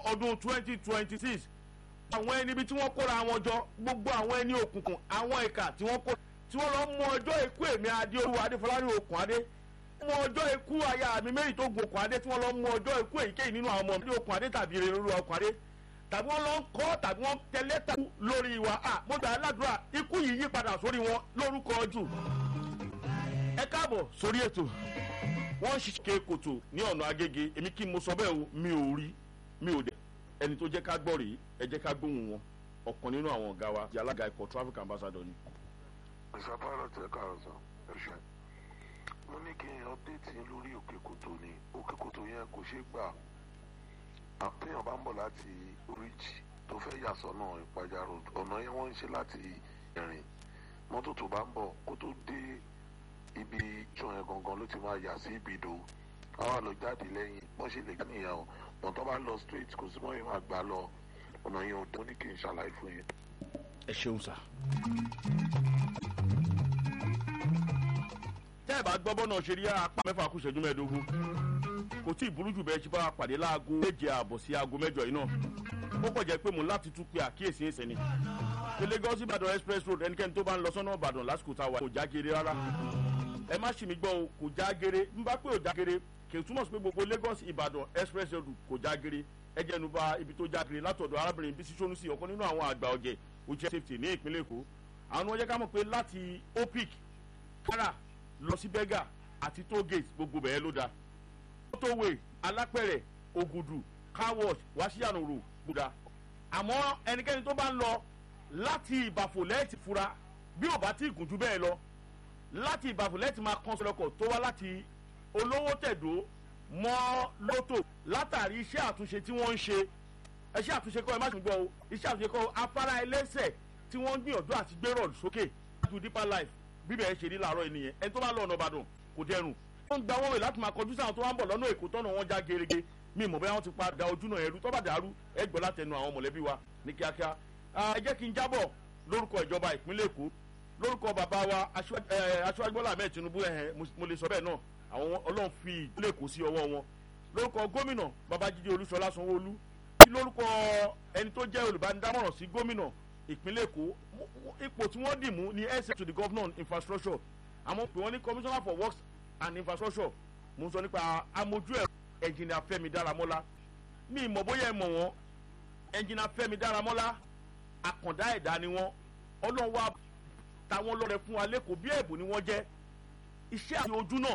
ọdún twenty twenty six àwọn ẹni ibi tí wọ́n kóra wọn jọ gbogbo àwọn ẹni òkùnkùn àwọn ìka tí wọ́n kó tí wọ́n lọ mú ọjọ́ ikú èmi adéolú adéfọlárí okùn adé mú ọjọ́ ikú aya mi méjì tó gun okùn adé tí wọ́n lọ mú ọjọ́ ikú èyíkéyìí nínú àwọn ọmọ mi okùn adé tàbí rere lórí okùn adé tàbí wọ́n lọ ń kọ́ tàbí wọ́n tẹ̀lé tàbí lórí wa à mo gbà aládùúrà ikú yìí yí padà sórí wọn lórúkọ jù ẹ káàbọ̀ sórí ètò wọ́n ṣìṣe kòtò ní ọ̀nà agége èmi kí mo sọ bẹ́ẹ̀ o mi ò rí mi ò dẹ̀ ẹni tó jẹ́ ká gbọ́ rèé ẹ jẹ́ ká gbóhùn wọn ọ̀kan nínú àwọn ọ̀gá wa di alága ikọ̀ traffic ambassador ni. mr pilot ẹ káàárọ̀ sàn ẹ ṣe mo ní kí n update yín lórí òkè kòtò ni òkè kòtò yẹn kò ṣeé gbà àtẹ̀yàn bá ń bọ̀ láti oríjì tó fẹ́ yà sọ́nà ìpàjà road ọ̀nà yẹn wọ́n ń ṣe láti ìrìn mọ́tò tó bá ń bọ̀ kó tó dé ibi ìjọ yẹn gangan ló ti máa yà sí ibìdó àwọn àlọ́ jáde lẹ́yìn wọ́n ṣe lè gbà nìyẹn o bọ̀n tó bá lọ straight kò sí mọ́ yẹn máa gbà lọ ọ̀nà yẹn ò dún ní kí n ṣàlàyé fún yín. ẹ ṣeun sá. tẹ́ ẹ bá gbọ́ bọ́nà ṣe rí apá mẹ́fà kù ṣẹ́jú mẹ́ẹ̀ẹ́dógún kò tí ì burú jù bẹ́ẹ̀ ṣe bá pàdé láago méje ààbọ̀ sí aago mẹ́jọ yìí náà ó kọ̀ jẹ́ pé mo láti tún pe àkíyèsí ẹsẹ̀ ni pé Lagos Ìbàdàn express road ẹnikẹ́ni tó bá ń lọ sọ́nà Ìbàdàn lásìkò tá a wà kò já geere rárá ẹ má ṣì mí gbọ́ o kò já geere n bá pé ò já geere kì í túmọ̀ sí pé gbogbo Lagos Ìbàdàn express road kò já geere ẹ jẹ́ nu bá ibi tó já geere látọ̀dọ̀ arábìnrin Bísí Sónúsì ọ̀kan nínú àwọn àgbà ọ̀jẹ̀ ojú safety ní ìpínlẹ̀ Èkó àwọn ọjọ́ ká mọ̀ pé láti opic kára lọ sí bẹ́gà àti tollgate gbogbo bẹ̀rẹ̀ ló da motorway alápẹ̀rẹ̀ ògùdù car wash wáṣíyànòrò gbòdà àmọ́ ẹnikẹ́ni tó bá ń lọ láti ìbàfò lẹ́ẹ̀tì fura bí ò bá tí ì gùn jù bẹ́ẹ̀ lọ láti ìbàfò lẹ́ẹ̀tì máa kán sọlọ́kọ̀ tó wá láti olówó tẹ̀dó mọ́ lótò látàrí iṣẹ́ àtúnṣe tí wọ́n ń ṣe iṣẹ́ àtúnṣe kọ́ ẹ má ṣe gbọ́ o iṣẹ́ àtúnṣe kọ́ afárá ẹlẹ́sẹ̀ tí wọ́n ń gbìyànjú àti gbérò sókè to deeper life bíbẹ̀ ẹ ṣe rí làárọ̀ ènìyàn ẹni tó bá lọ ọ̀nà ìbàdàn kò dẹrùn wọ́n ń gba wọ́n wẹ̀ láti máa kọjú sáwọn tó wá ń bọ̀ lọ́nà èkó tọ́nà wọn já gerege mi mọ̀ bóyá wọ́n ti padà ojú náà ẹrú tó bá dàrú ẹ gbọ́ látẹnu àwọn mọ̀lẹ́bí wa ní kíákíá ẹ jẹ́ kí n jábọ̀ lórúkọ ìjọba ìpínlẹ̀ èkó lórúkọ bàbá wa aṣíwájú bọ́lá ahmed tinubu ẹ̀hẹ̀ mo lè sọ bẹ́ẹ̀ náà àwọn ọlọ́run fi ìpínlẹ̀ èkó sí ọwọ́ wọn lórúkọ gómìnà babájídé olúṣọlá sanwó-olú lórúkọ ẹni tó jẹ́ olùbánidámọ̀ràn sí gómìnà ìpínlẹ̀ èkó ipò tí wọ́n dì mú ni ẹsẹ̀ to the governor on infrastructure àmọ́ pé wọ́n ní commissioner for works and infrastructure mo ń sọ nípa amójú ẹ̀ ẹnjìnìà fẹ́mi dáramọ́lá mi ìmọ̀ bóyá ẹ mọ̀ wọ́n ẹnjìnìà fẹ́mi dáramọ́lá àkàndá ẹ̀dá ni wọ́n ọlọ́run wá táwọn lọ́rẹ̀ fún wa lẹ́kọ̀ọ́ bí ẹ̀bùn ni wọ́n jẹ́ iṣẹ́ àti ojú náà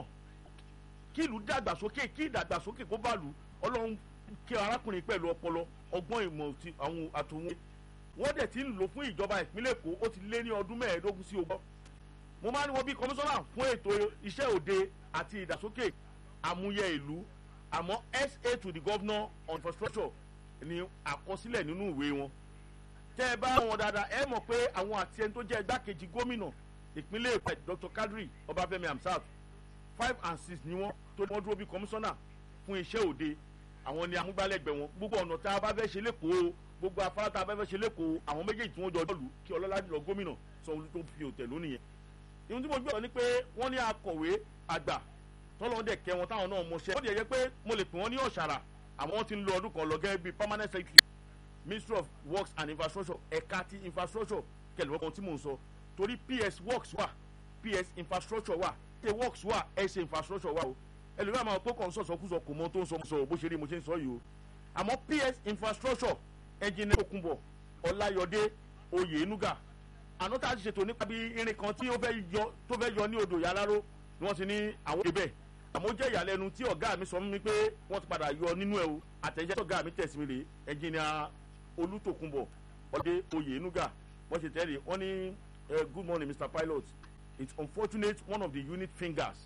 kí ìlú dàgbàsókè kí ìdàgbàsókè kó bá lù ọlọ́run kí arákùnrin pẹ̀lú ọpọlọ ọgbọ́n ìmọ̀ àwọn àtòwọn wọ́n dẹ̀ ti ń lò fún ìjọba ìpínlẹ̀ èkó ó ti lé ní ọdún mẹ́ẹ̀ẹ́dógún sí ogún mo máa ń wọ bí kọmíṣánná fún ètò iṣẹ́ òde àti ìdàsókè àmúyẹ ìlú àmọ́ sa to the governor on infrastructure ni àkọsílẹ̀ nínú ìwé wọn tẹ́ ẹ bá wọn dáadáa ẹ mọ̀ pé àwọn àti ẹni tó jẹ́ igbákejì gómìnà ìpínlẹ̀ èkó dr kadri ọbáfẹ́mi hamsat five and six ni wọ́n tó wọ́n dúró bí kọmíṣánná fún iṣẹ́ òde àwọn ni amúgbálẹ́gbẹ̀ẹ́ wọn gbogbo ọ̀nà tá a bá fẹ́ ṣe lẹ́kọ̀ọ́ gbogbo afárá tá a fẹ́ fẹ́ ṣe lẹ́kọ̀ọ́ àwọn méjèèjì tí wọ́n jọ lù kí ọlọ́lá jùlọ gómìnà sanwó-olu tó fi òtẹ̀ lónìí yẹn. ìhun tí mo gbọ́ ni pé wọ́n ní akọ̀wé àgbà tọ́lọ́ dẹ̀ kẹ́ wọn táwọn náà mọṣẹ́. ó dẹ̀ yẹ pé mo lè pè wọ́n ní ọ̀ṣàrà àmọ́ wọ́n ti ń lo ọdún kan lọ gẹ́gẹ́ bíi permanent secretary ministry of works and infrastructure ẹ̀ka ti infrastructure kẹlẹ́wọ́ kan tí mò ń sọ torí ps works wà ps infrastructure wà ṣe works wà ẹ̀ṣẹ̀ infrastructure wà o ẹlòmíràn máa pọ́ kàn sọ̀sọ̀kúsọ kò mọ tó ń sọ bó ṣe rí mo ṣe ń sọ yìí o àmọ́ ps infrastructure ẹnjìnìá òkunbọ̀ ọláyọdé oyèénúgà àná tá a ti ṣètò nípa bí irin kan tí ó fẹ́ yọ tó fẹ́ yọ ní odò yàráró ni wọ́n ti ní àwọn òde bẹ́ẹ̀ àmọ́ ó jẹ́ ìyàlẹ́nu tí ọ̀gá mi sọ fún mi pé wọ́n ti padà yọ nínú ẹ̀ o àtẹ̀jẹ́ tí ọ̀gá mi tẹ̀sí mi rè ẹnjìnìá olùtòkunbọ̀ ọdẹ oyèénúgà wọ́n ṣe tẹ́lẹ̀ wọ́n ní good morning mr pilot it's unfortunate one of the unit fingers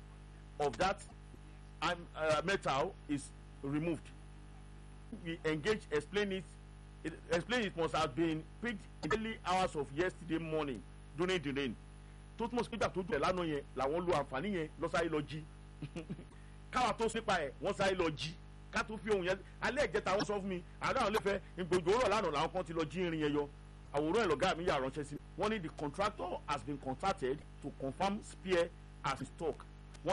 of that um, uh, metal is removed we engage explain it, it explain it must have been picked in the early hours of yesterday morning during the rain tó túmọ̀ sí pé ìgbà tó jù ẹ̀ lánàá yẹn làwọn lo àǹfààní yẹn lọ sáré lọ jí káwa tó nípa ẹ̀ wọ́n sáré lọ jí ká tó fi ohun yẹn alẹ́ ìjẹta wọ́n sọ fún mi àárọ̀ àwọn olófẹ́ ìgbòjò rọ̀ lánàá làwọn kan ti lọ jí irin yẹn yọ àwòrán ẹ̀ lọ́gá mi yà ránṣẹ́ sí wọ́n ní the contractor has been contacted to confirm spear as in stock